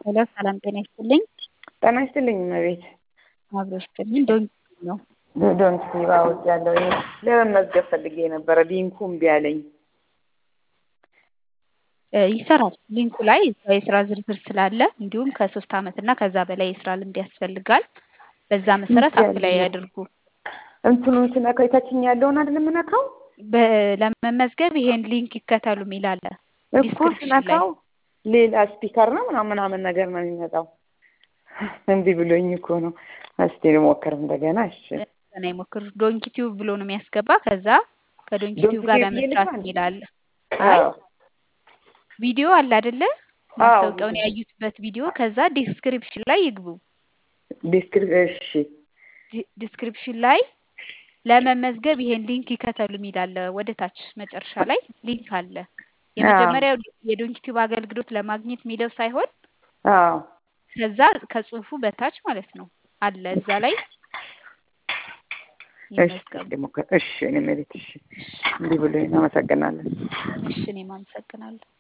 ሄሎ ሰላም ጤና ይስጥልኝ። ጤና ይስጥልኝ እመቤት። አብሮ ይስጥልኝ። ዶንኪ ነው። ዶንኪ ባውት ያለው ለመመዝገብ ፈልጌ ነበረ። ሊንኩ እምቢ አለኝ። ይሰራል። ሊንኩ ላይ የስራ ዝርዝር ስላለ እንዲሁም ከሶስት ዓመት እና ከዛ በላይ የስራ ልምድ ያስፈልጋል። በዛ መሰረት አፕላይ ያድርጉ። እንትኑ ስነካው የታችኛ ያለውን አይደል የምነካው? ለመመዝገብ ይሄን ሊንክ ይከተሉ የሚል አለ። እኮ ስነካው ሌላ ስፒከር ነው ምናምን ምናምን ነገር ነው የሚመጣው። እምቢ ብሎኝ እኮ ነው። እስቲ ልሞክር እንደገና። እሺ ገና ይሞክር። ዶንኪ ቲዩብ ብሎ ነው የሚያስገባ። ከዛ ከዶንኪ ቲዩብ ጋር ለመስራት የሚል አለ። አይ ቪዲዮ አለ አይደለ? ማስታወቂያውን ያዩትበት ቪዲዮ። ከዛ ዲስክሪፕሽን ላይ ይግቡ። ዲስክሪፕሽን እሺ ዲስክሪፕሽን ላይ ለመመዝገብ ይሄን ሊንክ ይከተሉ የሚል አለ። ወደ ታች መጨረሻ ላይ ሊንክ አለ። የመጀመሪያው የዶንኪ ቲዩብ አገልግሎት ለማግኘት የሚለው ሳይሆን አዎ ከዛ ከጽሁፉ በታች ማለት ነው አለ እዛ ላይ ይመዝገቡ። እሺ እኔ መቤት እሺ፣ እንዲህ ብሎኝ አመሰግናለን። እሺ እኔም አመሰግናለሁ።